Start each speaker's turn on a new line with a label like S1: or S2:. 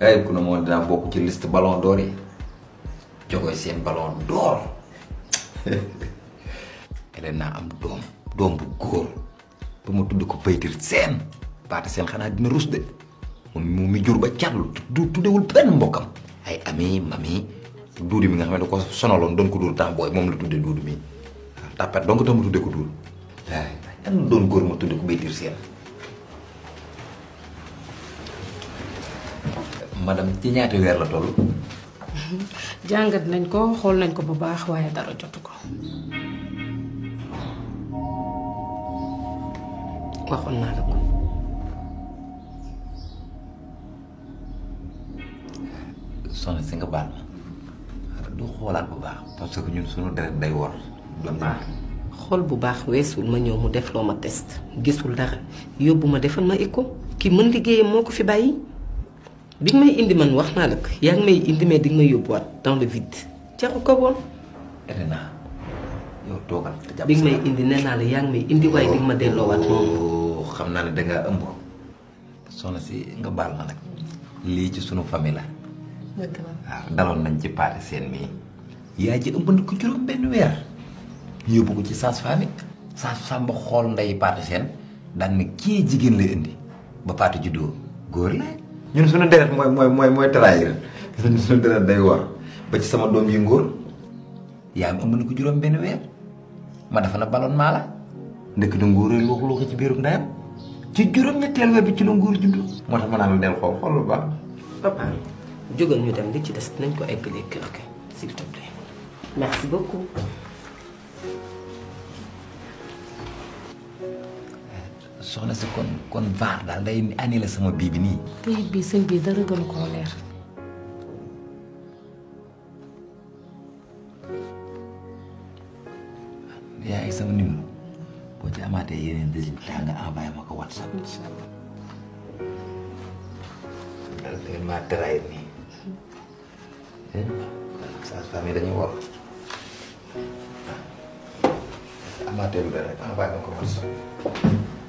S1: ay ku ne moom dinaa bokk ci liste ballon d'or yi jogoy seen ballon d'or ele naa am doom doom bu góor ba ma tudd ko baytir seen paate seen xanaa dina rus de moom mu mi jur ba catlu du tuddewul benn mbokkam ay ami mami duudi mi nga xam ne da ko sonaloon doon ko dóor temps booy moom la tudde duudu mi waaw tàppet donc tax ma tudde ko duur waay yan doon góor ma tudde ko baytir seen madame ci ñaata weer la toll
S2: jàngat nañ ko xool nañ ko bu baax waaye dara jotu ko
S3: waxoon naa la ko
S1: soxna si nga baal ma du xoolaat bu baax parce que ñun suñu deret day wor du naa
S3: xool bu baax weesul ma ñëw mu def loo ma test gisul dara yóbbu ma defal ma écho ki mën liggéeyam moo ko fi bàyyi bi nga may indi man wax naa la ko yaa ngi may indi mais di nga may yóbbuwaat dans le vide jaru ko woon
S1: Elena yow toogal te jàpp
S3: bi nga may indi nee naa la yaa ngi may indi waaye di nga ma delloowaat noonu
S1: Oh, xam naa ne dangaa ëmb soxna si nga baal ma nag lii ci sunu famille la waaw daloon nañ ci paate seen mii yaa ji ëmb na ko juróom benn weer ñu yóbbu ko ci sage-femme sage-femme ba xool nday paate seen daan ne kii jigéen lay indi ba paate juddoo góor la ñun suñu deret mooy mooy mooy mooy trahir ñun suñu deret day war ba ci sama doom yi ngóor yaa am ëmb na ko juróom benn weer ma dafa na baloon maa la ndekk da nguur lu lu ko ci biirum ndeyam ci juróom ñetteel weer bi ci lu nguur juddu moo tax ma naan la del xool xool lu baax
S3: papa jógal ñu dem li ci des nañ ko eggalee kër ga s'il te plaît merci beaucoup
S1: soxna si kon kon vaar daal day annulé sama bii bi nii
S2: këyit bi sëñ bi dara gënu koo leer
S1: yaa ngi sama numéro boo ci amaatee yeneen résultat nga envoyé ma ko whatsapp
S2: incha allah
S1: daal da ngeen maa trahir nii saa famille dañuy war amaatee lu dara rek envoyé ma ko whatsapp